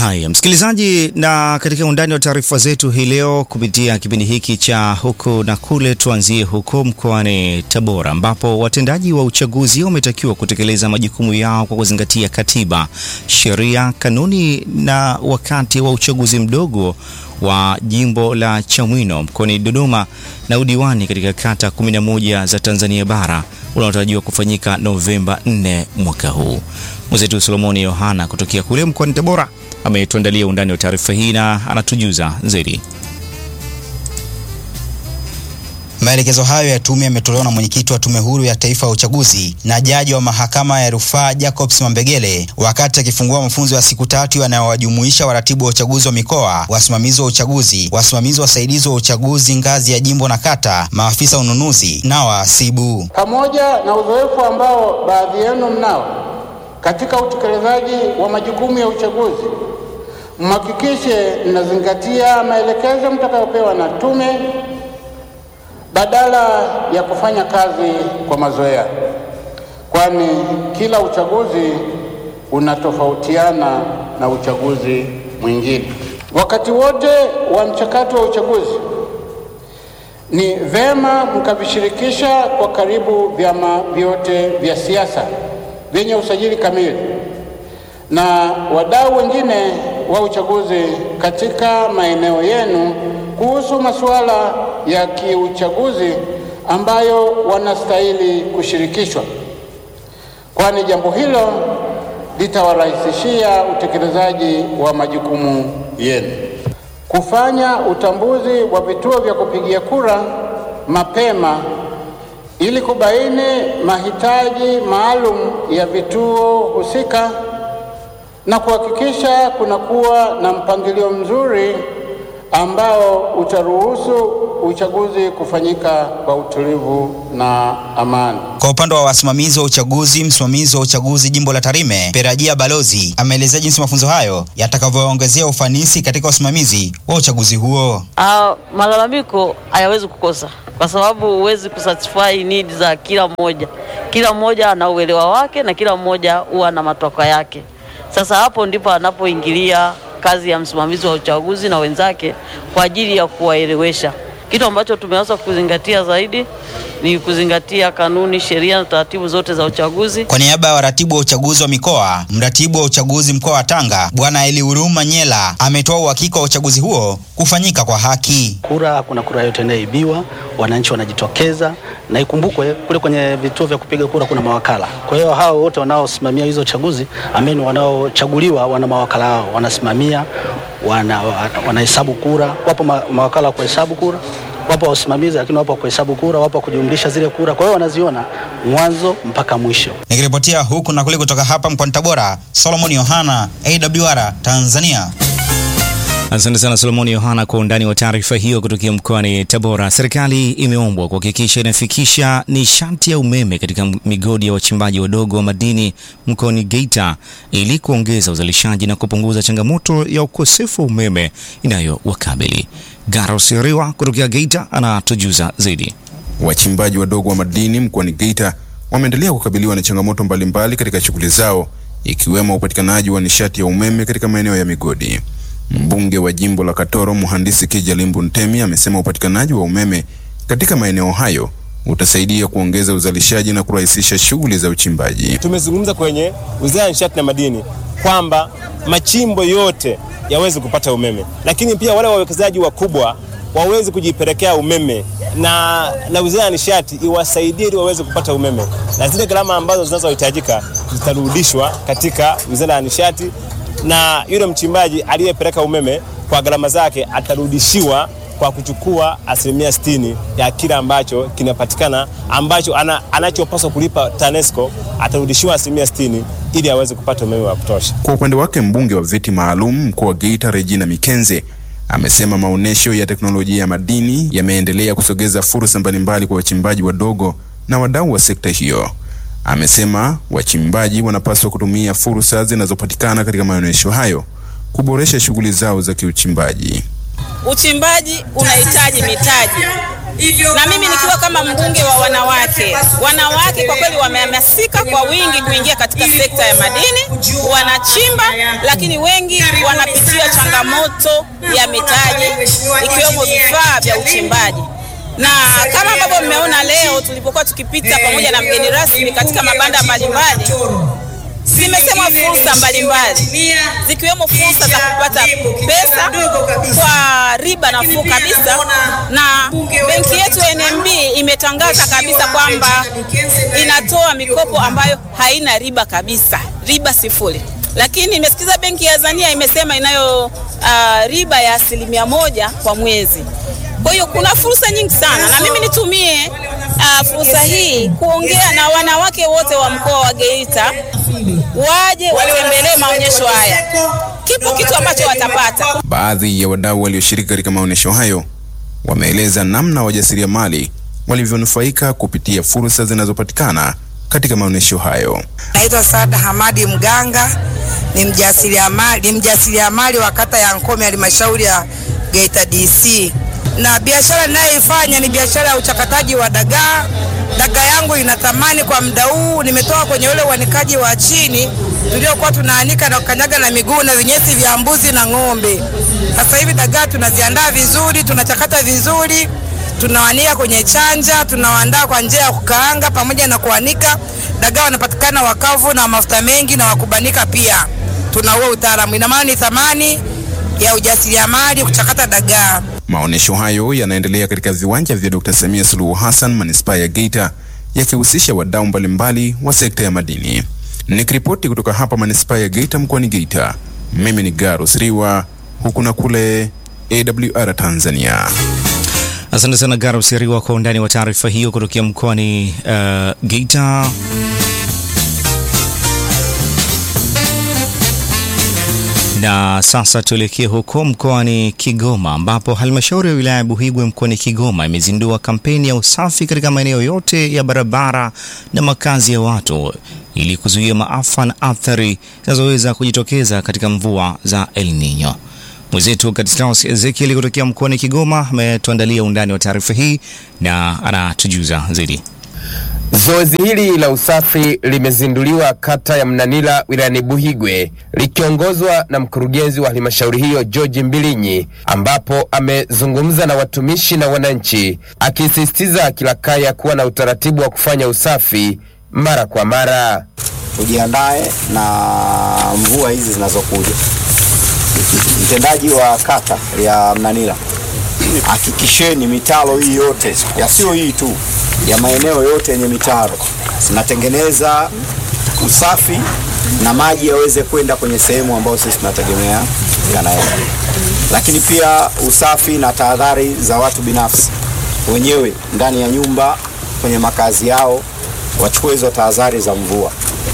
Haya, msikilizaji, na katika undani wa taarifa zetu hii leo kupitia kipindi hiki cha huku na kule, tuanzie huko mkoani Tabora ambapo watendaji wa uchaguzi wametakiwa kutekeleza majukumu yao kwa kuzingatia katiba, sheria, kanuni na wakati wa uchaguzi mdogo wa jimbo la Chamwino mkoani Dodoma na udiwani katika kata 11 za Tanzania bara unaotarajiwa kufanyika Novemba 4 mwaka huu. Mwenzetu Solomoni Yohana kutokea kule mkoani Tabora ametuandalia undani wa taarifa hii na anatujuza zaidi. Maelekezo hayo ya tume yametolewa na mwenyekiti wa Tume Huru ya Taifa ya Uchaguzi na jaji wa mahakama ya rufaa Jacobs Mwambegele wakati akifungua mafunzo ya siku tatu yanayowajumuisha waratibu wa uchaguzi wa mikoa, wasimamizi wa uchaguzi, wasimamizi wasaidizi wa uchaguzi ngazi ya jimbo na kata, maafisa ununuzi na wahasibu. Pamoja na uzoefu ambao baadhi yenu mnao katika utekelezaji wa majukumu ya uchaguzi, mhakikishe mnazingatia maelekezo mtakayopewa na tume badala ya kufanya kazi kwa mazoea, kwani kila uchaguzi unatofautiana na uchaguzi mwingine. Wakati wote wa mchakato wa uchaguzi, ni vema mkavishirikisha kwa karibu vyama vyote vya siasa vyenye usajili kamili na wadau wengine wa uchaguzi katika maeneo yenu kuhusu masuala ya kiuchaguzi ambayo wanastahili kushirikishwa, kwani jambo hilo litawarahisishia utekelezaji wa majukumu yenu. Kufanya utambuzi wa vituo vya kupigia kura mapema ili kubaini mahitaji maalum ya vituo husika na kuhakikisha kunakuwa na mpangilio mzuri ambao utaruhusu uchaguzi kufanyika kwa utulivu na amani. Kwa upande wa wasimamizi wa uchaguzi, msimamizi wa uchaguzi jimbo la Tarime Perajia Balozi ameelezea jinsi mafunzo hayo yatakavyoongezea ufanisi katika usimamizi wa uchaguzi huo. Uh, malalamiko hayawezi kukosa kwa sababu huwezi kusatisfy need za kila mmoja. Kila mmoja ana uelewa wake na kila mmoja huwa na matakwa yake. Sasa hapo ndipo anapoingilia kazi ya msimamizi wa uchaguzi na wenzake kwa ajili ya kuwaelewesha. Kitu ambacho tumeanza kuzingatia zaidi ni kuzingatia kanuni, sheria na taratibu zote za uchaguzi. Kwa niaba ya waratibu wa uchaguzi wa mikoa, mratibu wa uchaguzi mkoa wa Tanga Bwana Elihuruma Nyela ametoa uhakika wa uchaguzi huo kufanyika kwa haki. Kura hakuna kura yote inayoibiwa, wananchi wanajitokeza, na ikumbukwe kule kwenye vituo vya kupiga kura kuna mawakala. Kwa hiyo hao wote wanaosimamia hizo chaguzi ameni, wanaochaguliwa wana mawakala wao, wanasimamia, wanahesabu wana kura, wapo ma, mawakala wa kuhesabu kura wapo wasimamizi lakini wapo kuhesabu kura, wapo kujumlisha zile kura. Kwa hiyo wanaziona mwanzo mpaka mwisho. Nikiripotia huku na kule kutoka hapa mkoani Tabora, Solomon Yohana, AWR Tanzania. Asante sana Solomoni Yohana kwa undani wa taarifa hiyo kutokea mkoani Tabora. Serikali imeombwa kuhakikisha inafikisha nishati ya umeme katika migodi ya wachimbaji wadogo wa madini mkoani Geita ili kuongeza uzalishaji na kupunguza changamoto ya ukosefu wa umeme inayowakabili. Garos Riwa kutokea Geita anatujuza zaidi. Wachimbaji wadogo wa madini mkoani Geita wameendelea kukabiliwa na changamoto mbalimbali katika shughuli zao ikiwemo upatikanaji wa nishati ya umeme katika maeneo ya migodi. Mbunge wa jimbo la Katoro Mhandisi Kijalimbu Ntemi amesema upatikanaji wa umeme katika maeneo hayo utasaidia kuongeza uzalishaji na kurahisisha shughuli za uchimbaji. Tumezungumza kwenye Wizara ya Nishati na Madini kwamba machimbo yote yaweze kupata umeme, lakini pia wale wawekezaji wakubwa waweze kujipelekea umeme na, na Wizara ya Nishati iwasaidie ili waweze kupata umeme, na zile gharama ambazo zinazohitajika zitarudishwa katika Wizara ya Nishati na yule mchimbaji aliyepeleka umeme kwa gharama zake atarudishiwa kwa kuchukua asilimia sitini ya kile ambacho kinapatikana ambacho ana, anachopaswa kulipa TANESCO atarudishiwa asilimia sitini ili aweze kupata umeme wa kutosha. Kwa upande wake mbunge wa viti maalum mkoa wa Geita Regina Mikenze amesema maonyesho ya teknolojia ya madini yameendelea kusogeza fursa mbalimbali kwa wachimbaji wadogo na wadau wa sekta hiyo. Amesema wachimbaji wanapaswa kutumia fursa zinazopatikana katika maonyesho hayo kuboresha shughuli zao za kiuchimbaji. Uchimbaji unahitaji mitaji na mimi nikiwa kama mbunge wa wanawake. Wanawake kwa kweli wamehamasika kwa wingi kuingia katika sekta ya madini, wanachimba, lakini wengi wanapitia changamoto ya mitaji ikiwemo vifaa vya uchimbaji na kama ambavyo mmeona leo tulipokuwa tukipita pamoja na mgeni rasmi katika mabanda mbalimbali, zimesemwa fursa mbalimbali zikiwemo fursa za kupata pesa kwa riba nafuu kabisa, na benki yetu NMB imetangaza kabisa kwamba inatoa mikopo ambayo haina riba kabisa, riba sifuri. Lakini nimesikiza benki ya Azania imesema inayo uh, riba ya asilimia moja kwa mwezi. Kwa hiyo kuna fursa nyingi sana, na mimi nitumie uh, fursa hii kuongea na wanawake wote wa mkoa wa Geita waje watembelee maonyesho haya. Kipo kitu ambacho watapata. Baadhi ya wadau walioshiriki katika maonyesho hayo wameeleza namna wajasiriamali walivyonufaika kupitia fursa zinazopatikana katika maonyesho hayo. Naitwa Saada Hamadi Mganga, ni mjasiriamali, ni mjasiriamali wa kata ya Nkome, halmashauri ya Geita DC, na biashara ninayoifanya ni biashara ya uchakataji wa dagaa. Dagaa yangu ina thamani kwa muda huu, nimetoka kwenye ule uanikaji wa chini tuliokuwa tunaanika na kukanyaga na miguu na vinyesi vya mbuzi na ng'ombe. Sasa hivi dagaa tunaziandaa vizuri, tunachakata vizuri, tunawanika kwenye chanja, tunawaandaa kwa njia ya kukaanga pamoja na kuanika. Dagaa wanapatikana wakavu na mafuta mengi na wakubanika pia. Tuna huo utaalamu, ina maana ni thamani ya ujasiriamali kuchakata dagaa. Maonyesho hayo yanaendelea katika viwanja vya Dr. Samia Suluhu Hassan manispaa ya Geita yakihusisha wadau mbalimbali wa sekta ya madini. Nikiripoti kutoka hapa manispaa ya Geita mkoani Geita, mimi ni Garus Riwa huku na kule AWR Tanzania. Asante sana Garo Siriwa kwa undani wa taarifa hiyo kutokea mkoani uh, Geita. Na sasa tuelekee huko mkoani Kigoma ambapo halmashauri ya wilaya ya Buhigwe mkoani Kigoma imezindua kampeni ya usafi katika maeneo yote ya barabara na makazi ya watu ili kuzuia maafa na athari zinazoweza kujitokeza katika mvua za El Nino. Mwenzetu Katislaus Ezekiel kutokea mkoani Kigoma ametuandalia undani wa taarifa hii na anatujuza zaidi. Zoezi hili la usafi limezinduliwa kata ya Mnanila wilayani Buhigwe likiongozwa na mkurugenzi wa halmashauri hiyo George Mbilinyi, ambapo amezungumza na watumishi na wananchi, akisisitiza kila kaya kuwa na utaratibu wa kufanya usafi mara kwa mara. Tujiandae na mvua hizi zinazokuja. Mtendaji wa kata ya Mnanila, hakikisheni mitaro hii yote, yasiyo hii tu, ya maeneo yote yenye mitaro zinatengeneza usafi na maji yaweze kwenda kwenye sehemu ambayo sisi tunategemea yanaenda. Lakini pia usafi na tahadhari za watu binafsi wenyewe ndani ya nyumba, kwenye makazi yao, wachukue hizo tahadhari za mvua,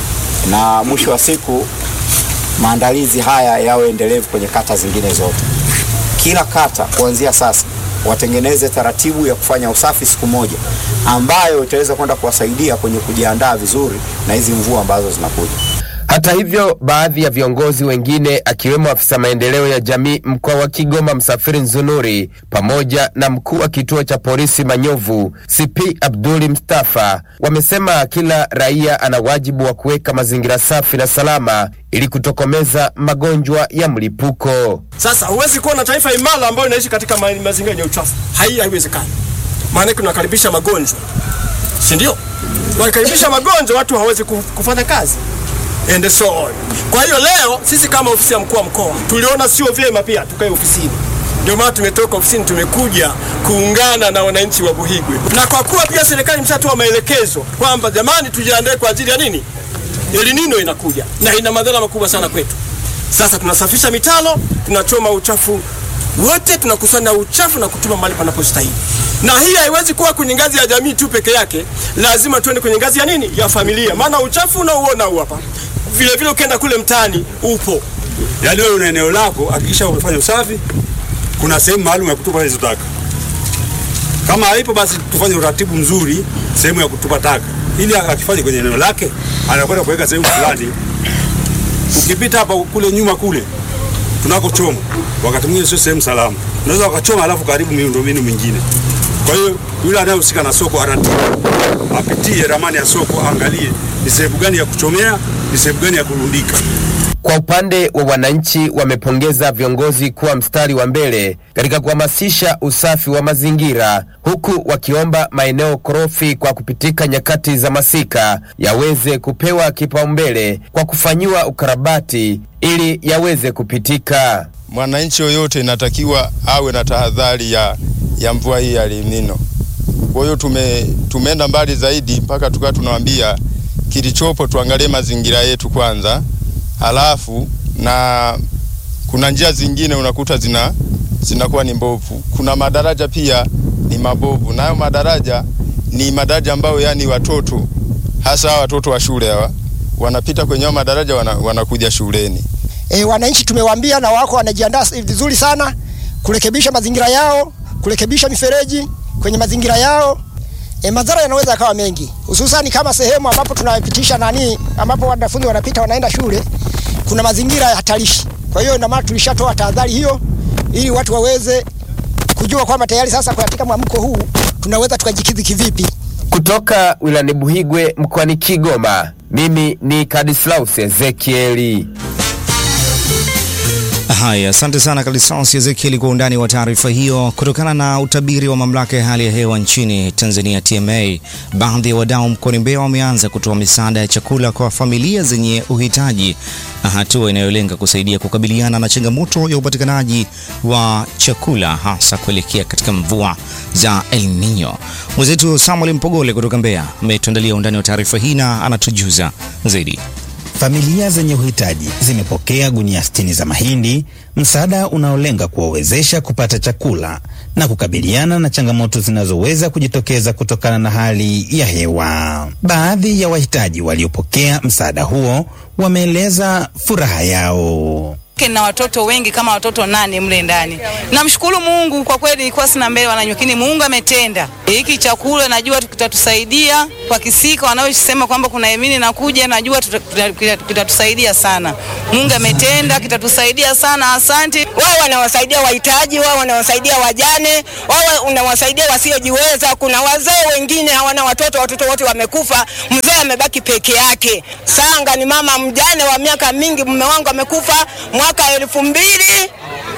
na mwisho wa siku maandalizi haya yawe endelevu kwenye kata zingine zote. Kila kata kuanzia sasa watengeneze taratibu ya kufanya usafi siku moja, ambayo itaweza kwenda kuwasaidia kwenye kujiandaa vizuri na hizi mvua ambazo zinakuja. Hata hivyo, baadhi ya viongozi wengine akiwemo afisa maendeleo ya jamii mkoa wa Kigoma Msafiri Nzunuri pamoja na mkuu wa kituo cha polisi Manyovu CP Abduli Mustafa wamesema kila raia ana wajibu wa kuweka mazingira safi na salama ili kutokomeza magonjwa ya mlipuko. Sasa huwezi kuwa na taifa imara ambayo inaishi katika ma mazingira yenye uchafu. Hai, haiwezekani. Maana tunakaribisha magonjwa, si ndio? Wakaribisha magonjwa, watu hawezi kufanya kazi and so on. Kwa hiyo leo sisi kama ofisi ya mkuu wa mkoa tuliona sio vyema pia tukae ofisini. Ndio maana tumetoka ofisini tumekuja kuungana na wananchi wa Buhigwe, na kwa kuwa pia serikali imeshatoa maelekezo kwamba jamani, tujiandae kwa ajili ya nini, El Nino inakuja na ina madhara makubwa sana kwetu. Sasa tunasafisha mitalo, tunachoma uchafu wote, tunakusanya uchafu na kutuma mahali panapostahili. Na hii haiwezi kuwa kwenye ngazi ya jamii tu peke yake, lazima tuende kwenye ngazi ya nini, ya familia, maana uchafu unauona huu hapa vile vile ukienda kule mtaani upo. Yaani wewe una eneo lako, hakikisha umefanya usafi. Kuna sehemu maalum ya kutupa hizo taka. Kama haipo basi tufanye uratibu mzuri sehemu ya kutupa taka, ili akifanye kwenye eneo lake anakwenda kuweka sehemu fulani. Ukipita hapa kule nyuma kule tunakochoma, wakati mwingine sio sehemu salama, unaweza wakachoma alafu karibu miundombinu mingine. Kwa hiyo yule anayehusika na soko aratibu, apitie ramani ya soko, aangalie ni sehemu gani ya kuchomea, ni sehemu gani ya kurundika. Kwa upande wa wananchi, wamepongeza viongozi kuwa mstari wa mbele katika kuhamasisha usafi wa mazingira, huku wakiomba maeneo korofi kwa kupitika nyakati za masika yaweze kupewa kipaumbele kwa kufanyiwa ukarabati ili yaweze kupitika. Mwananchi yoyote inatakiwa awe na tahadhari ya, ya mvua hii ya El Nino. Kwa hiyo tume, tumeenda mbali zaidi mpaka tukawa tunawaambia kilichopo, tuangalie mazingira yetu kwanza halafu na kuna njia zingine unakuta zina zinakuwa ni mbovu. Kuna madaraja pia ni mabovu, nayo madaraja ni madaraja ambayo yani watoto hasa hawa watoto wa shule hawa wanapita kwenye hayo madaraja wana, wanakuja shuleni. E, wananchi tumewaambia na wako wanajiandaa vizuri sana kurekebisha mazingira yao, kurekebisha mifereji kwenye mazingira yao. E, madhara yanaweza yakawa mengi, hususani kama sehemu ambapo tunapitisha nani, ambapo wanafunzi wanapita wanaenda shule, kuna mazingira ya hatarishi. Kwa hiyo ndio maana tulishatoa tahadhari hiyo, ili watu waweze kujua kwamba tayari sasa katika mwamko huu tunaweza tukajikidhi kivipi. Kutoka wilayani Buhigwe mkoani Kigoma, mimi ni Kadislaus Ezekieli. Haya, asante sana Kalisaus Ezekieli kwa undani wa taarifa hiyo. Kutokana na utabiri wa mamlaka ya hali ya hewa nchini Tanzania TMA, baadhi ya wadau mkoani Mbeya wameanza kutoa misaada ya chakula kwa familia zenye uhitaji, hatua inayolenga kusaidia kukabiliana na changamoto ya upatikanaji wa chakula hasa kuelekea katika mvua za El Nino. Mwenzetu Samuel Mpogole kutoka Mbeya ametuandalia undani wa taarifa hii na anatujuza zaidi. Familia zenye uhitaji zimepokea gunia 60 za mahindi, msaada unaolenga kuwawezesha kupata chakula na kukabiliana na changamoto zinazoweza kujitokeza kutokana na hali ya hewa. Baadhi ya wahitaji waliopokea msaada huo wameeleza furaha yao. na watoto wengi kama watoto nane mle ndani. Namshukuru Mungu kwa kweli, nilikuwa sina mbele wananywa, lakini Mungu ametenda. Hiki chakula najua kitatusaidia kwa kisika, wanaosema kwamba kuna Emini nakuja, najua kitatusaidia sana. Mungu ametenda, kitatusaidia sana. Asante. Wao wanawasaidia wahitaji, wao wanawasaidia wajane, wao unawasaidia wasiojiweza. Kuna wazee wengine hawana watoto, watoto wote wamekufa, mzee amebaki peke yake. Sanga ni mama mjane wa miaka mingi, mume wangu amekufa mwaka elfu mbili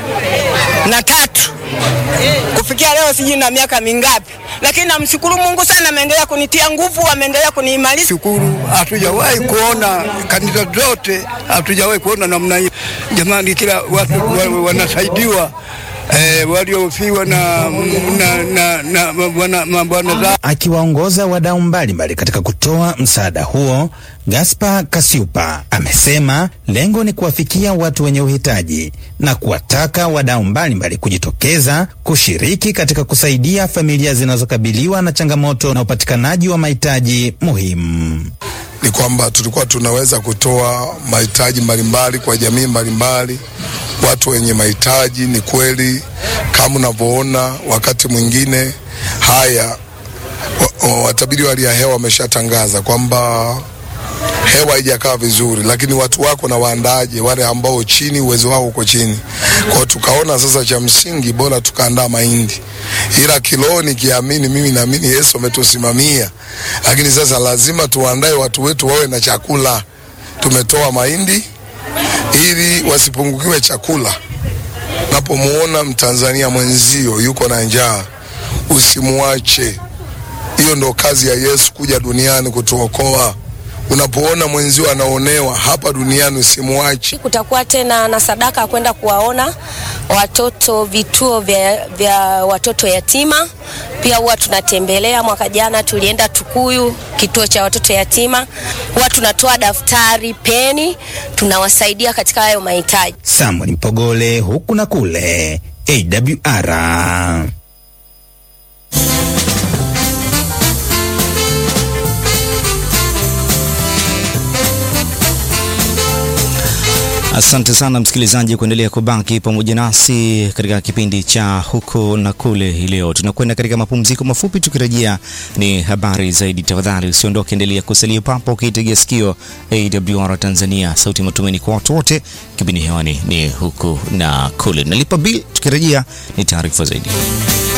na tatu kufikia leo sijui na miaka mingapi, lakini namshukuru Mungu sana, ameendelea kunitia nguvu, ameendelea kuniimarisha. Shukuru, hatujawahi kuona kanisa zote, hatujawahi kuona namna hiyo. Jamani, kila watu wa- wanasaidiwa eh, waliofiwa na na na na mabwana mabwana zao. Akiwaongoza wadau mbalimbali katika kutoa msaada huo, Gaspar Kasiupa amesema lengo ni kuwafikia watu wenye uhitaji na kuwataka wadau mbalimbali kujitokeza kushiriki katika kusaidia familia zinazokabiliwa na changamoto na upatikanaji wa mahitaji muhimu. ni kwamba tulikuwa tunaweza kutoa mahitaji mbalimbali kwa jamii mbalimbali, watu wenye mahitaji. Ni kweli kama unavyoona, wakati mwingine haya wa- wa- watabiri wa hali ya hewa wameshatangaza kwamba hewa haijakaa vizuri, lakini watu wako na waandaaje, wale ambao chini, uwezo wao uko chini. Kwa hiyo tukaona sasa cha msingi bora tukaandaa mahindi, ila kiloo nikiamini, mimi naamini Yesu ametusimamia, lakini sasa lazima tuandae watu wetu wawe na chakula. Tumetoa mahindi ili wasipungukiwe chakula. Napomuona Mtanzania mwenzio yuko na njaa, usimwache. Hiyo ndo kazi ya Yesu kuja duniani kutuokoa. Unapoona mwenzio anaonewa hapa duniani, usimwache. Kutakuwa tena na sadaka ya kwenda kuwaona watoto vituo vya, vya watoto yatima. Pia huwa tunatembelea. Mwaka jana tulienda Tukuyu, kituo cha watoto yatima, huwa tunatoa daftari, peni, tunawasaidia katika hayo mahitaji. Samuel Mpogole, huku na kule, AWR. Asante sana msikilizaji kuendelea kubaki pamoja nasi katika kipindi cha huku na kule. Hii leo tunakwenda katika mapumziko mafupi, tukirejea ni habari zaidi. Tafadhali usiondoke, endelea kusalia papo ukiitegea sikio AWR Tanzania, sauti ya matumaini kwa watu wote. Kipindi hewani ni huku na kule. Nalipa bill, tukirejea ni taarifa zaidi.